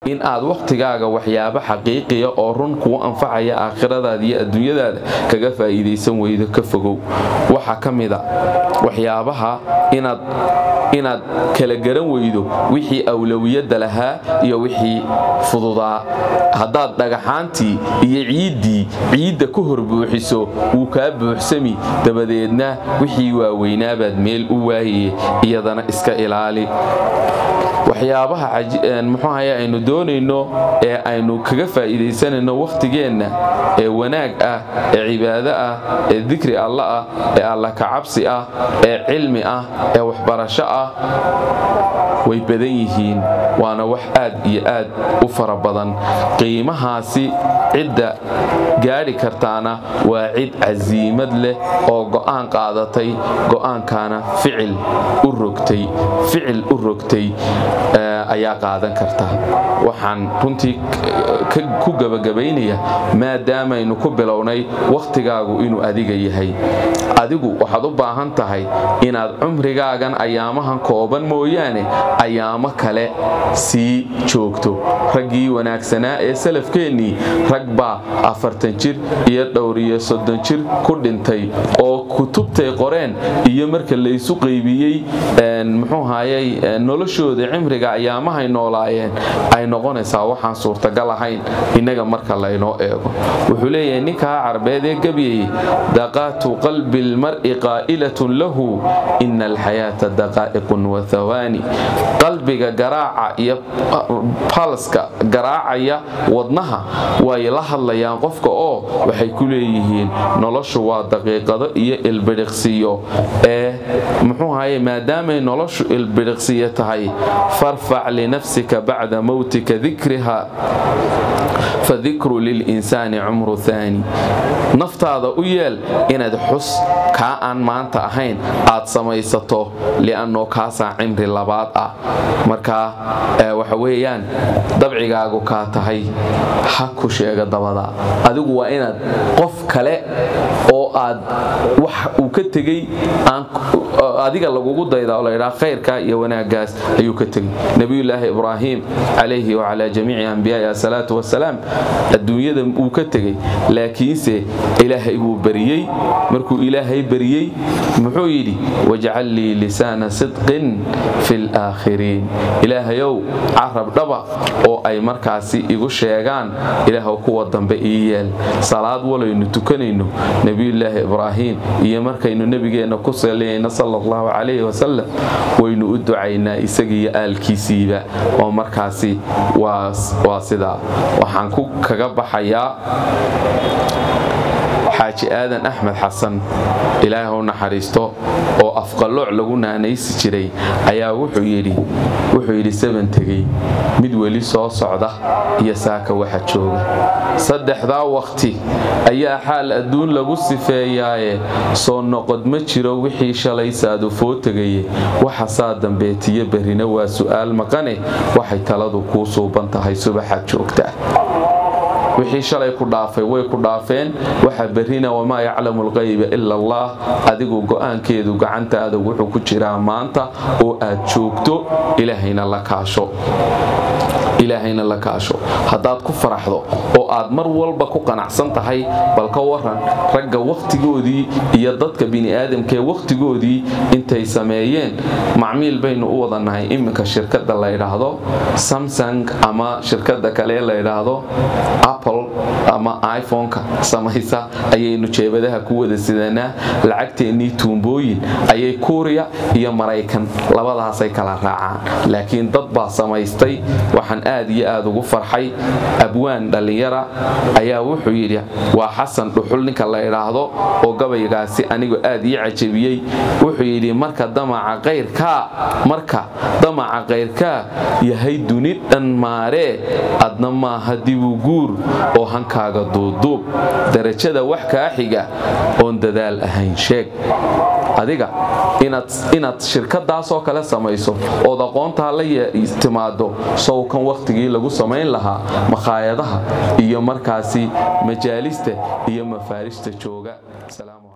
in aad wakhtigaaga waxyaabo xaqiiqiya oo run kuu anfacaya aakhiradaada iyo adduunyadaada kaga faa'iidaysan weydo ka fogow waxaa ka mida waxyaabaha inaad kala garan weydo wixii awlowiyadda lahaa iyo wixii fududaa haddaad dhagaxaantii iyo ciiddii ciidda ku hor buuxiso wuu kaa buuxsami dabadeedna wixii waaweynaabaad meel u waayaye iyadana iska ilaali waxyaabaha muxuuahay aynu doonayno ee aynu kaga faa'iidaysanayno wakhtigeenna ee wanaag ah ee cibaado ah ee dikri alla ah ee alla kacabsi ah ee cilmi ah ee waxbarasho ah way badan yihiin waana wax aad iyo aad u fara badan qiimahaasi cidda gaadhi kartaana waa cid casiimad leh oo go'aan qaadatay go'aankaana ficil u rogtay ficil u rogtay ayaa qaadan karta waxaan runtii ku gebagabaynaya maadaamaynu ku bilownay wakhtigaagu inuu adiga yahay adigu waxaad u baahan tahay inaad cumrigaagan ayaamahan kooban mooyaane ayaamo kale sii joogto raggii wanaagsanaa ee salafkeennii rag baa afartan jir iyo dhowriyo soddon jir ku dhintay oo kutubtay qoreen iyo marka laysu qaybiyey muxuu hayay noloshooda cimriga ayaamahay noolaayeen ay noqonaysaa waxaan suurtagal ahayn innaga marka laynoo eego wuxuu leeyahay ninkaa carbeed ee gebyayey daqaatu qalbi lmar'i qaa'ilatun lahu ina alxayaata daqaa'iqun wa hawaani qalbiga garaaca iyo balska garaacaya wadnaha way la hadlayaan qofka oo waxay ku leeyihiin noloshu waa daqiiqado iyo ilbidhiqsiyo ee muxuu haye maadaamay noloshu ilbidhiqsiyo tahay farfac linafsika bacda mowtika dikriha fadikru lilinsaani cumru haani naftaada u yeel inaad xus kaa aan maanta ahayn aad samaysato li'annoo kaasaa cimri labaad ah markaa waxa weeyaan dabcigaagu kaa tahay ha ku sheega dabada adigu waa inaad qof kale oo aad wax uu ka tegey adiga lagugu dayda oo laydhaa khayrkaa iyo wanaaggaas ayuu ka tegey nebiyulaahi ibraahim calayhi wacalaa jamiici ambiyaai asalaatu wasalaam adduunyada wuu ka tegey laakiinse ilaahay buu bariyey markuu ilaahay bariyey muxuu yidhi wajcal lii lisaana sidqin fi laakhiriin ilaahayow carab dhaba oo ay markaasi igu sheegaan ilaahw kuwa dambe ii yeel salaad walaynu tukanayno nebiyulaahi ibraahim iyo markaynu nebigeenna ku saliyayno sala allahu calayhi wasalam waynu u ducaynaa isagiiyo aalkiisiiba oo markaasi waa sidaa waxaan ku kaga baxayaa xaaji aadan axmed xasan ilaahay u naxariisto oo afqallooc lagu naanaysi jiray ayaa wuxuu yidhi saban tegey mid weli soo socda iyo saaka waxa jooga saddexdaa wakhti ayaa xaal adduun lagu sifeeyaaye soo noqod ma jiro wixii shalay saadufoo tegaye waxa saa dambeetiyo berrina waa su'aal maqane waxay taladu kuu suuban tahay subaxaad joogtaa wixii shalay ku dhaafay way ku dhaafeen waxa berrina wamaa yaclamu alqayba ila allah adigu go'aankeedu gacantaada wuxuu ku jiraa maanta oo aad joogto ilaahayna la kaasho ilaahayna la kaasho haddaad ku faraxdo oo aad mar walba ku qanacsan tahay bal ka waran ragga wakhtigoodii iyo dadka bini'aadamkaee wakhtigoodii intay sameeyeen macmiil baynu u wadannahay iminka shirkadda la ydhaahdo samsung ama shirkadda kale la ydhaahdo apple ama iphone-ka samaysa ayaynu jeebadaha ku wada sidanaa lacagteennii tuumbooyin ayay kuuriya iyo maraykan labadaasay kala raacaan laakiin dad baa samaystay waxaan aad iyo aad ugu farxay abwaan dhallinyara ayaa wuxuu yidhi waa xasan dhuxul ninka la idhaahdo oo gabaygaasi anigu aad ii cajabiyey wuxuu yidhi marka damaca qayrkaa marka damaca qayrkaa yahay duni dhan maaree adna maaha dibu guur oo hankaaga duuduub darajada wax kaa xiga oon dadaal ahayn sheeg adiga inaad shirkadaasoo kale samayso ood aqoontaa la timaado sowkan wakhtigii lagu samayn lahaa makhaayadaha iyo markaasi majaalista iyo mafaarista jooga